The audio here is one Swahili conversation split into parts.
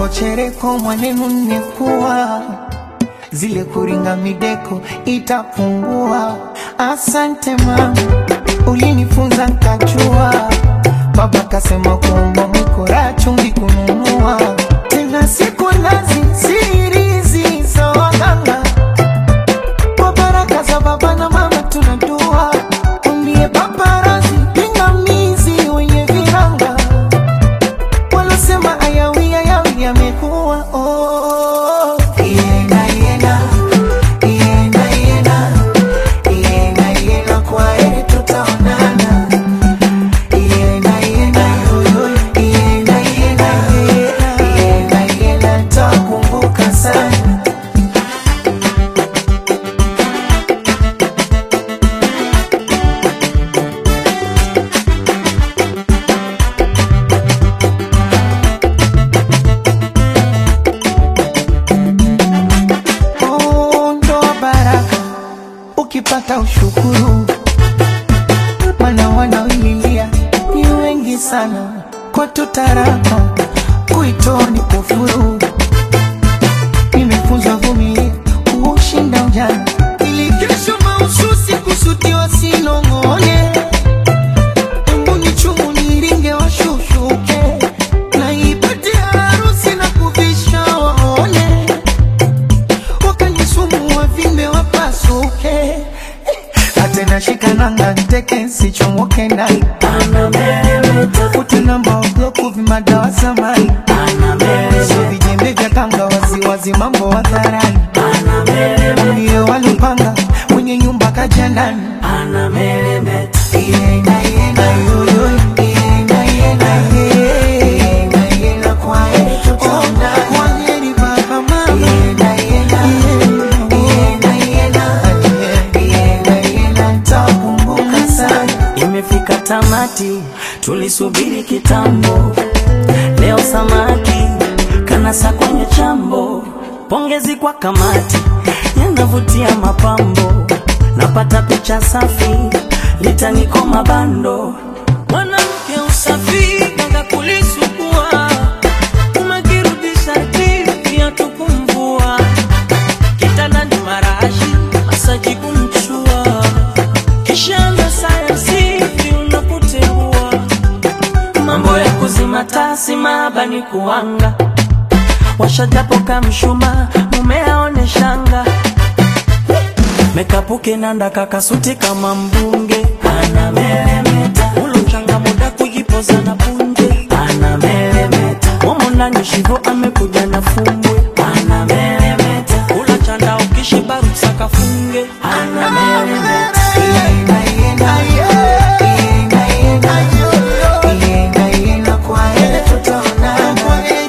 chereko mwanenu nimekuwa zile kuringa mideko itapungua. Asante mama, ulinifunza nkachua. Baba kasema kuomba mwikora chumvi kununua tena siku nazi sirizi za waganga kwa baraka za baba na mama tunadua umbie paparazi pingamizi wenye viranga wanasema ayawi ayawi yamekuwa oh. Iena, iena, iena, iena, iena, iena, kwa heri tutaonana. Iena, iena, yoyo, iena, iena, iena, iena, nitakumbuka sana. Oh, ndoa baraka ukipata ushukuru, mana wanaoililia ni wengi sana. Kwetu taraka kuitoa ni kufuru. Nimefunzwa vumilia kuushinda ujana, ili kesho mahususi kusutiwa sinong'one. Embu ni chumu niringe washushuke, na ipate harusi na kuvisha waone wakanisumu wavimbe wapasuke atena shikananga nteke sichomoke ndani utunamba obloku vimadawa samani so vijembe vya kanga waziwazi mambo hadharani ndiyo walipanga mwenye nyumba kaja ndani Iena, iena, yoyo, iena, iena, iena, iena, kwa heri tutaonana. Kwa heri baba, mama. Iena, iena, iena, iena, iena, iena, nitakumbuka sana. Imefika tamati, tulisubiri kitambo. Leo samaki kanasa kwenye chambo. Pongezi kwa kamati, yanavutia mapambo. Napata picha safi, litaniko mabando. Mwanamke usafi, kanga kulisugua. Umekirudisha hivi, hatukumvua. Kitandani marashi, masaji kumchua kisha sayansi unapotembua mambo ya kuzima tasi mabani kuanga washajapo kamshuma mume aone shanga mekapuke nanda kakasuti kama mbunge anameremeta ulo mchanga muda kujipoza na punje anameremeta momo ndani shivo amekuja na fumbwe anameremeta ula chanda ukishiba rusaka funge anameremeta Iena, iena, iena, iena, iena, iena, kwa heri tutaonana.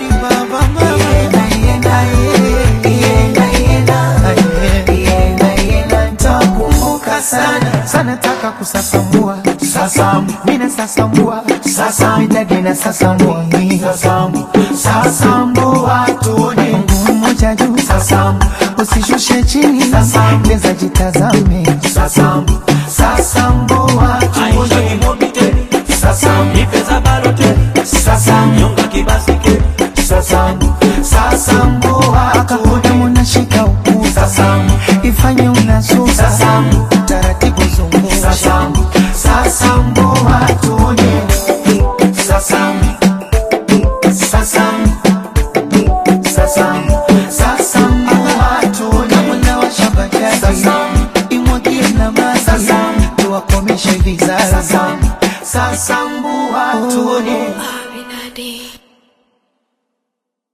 Iena, iena, iena, iena, iena, iena, nitakumbuka sana sana taka kusasambua sasambu mina sasambua sasambu idadi na sasambua mi sasambu sasambua tuone mguu mmoja juu sasambu usishushe chini sasambu leza jitazame sasambu sasambua tuone sasambu sasambu sasambu sasambua akaona munashika ukuu sasambu ifanye unasuka sasambu taratibu zunguka sasambu sasambua tuone sasambu sasambu sasambu sasambua tuone mwana wa shabajani sasambu imwagie na maji sasambu tuwakomeshe vizazi sasambu sasambua tuone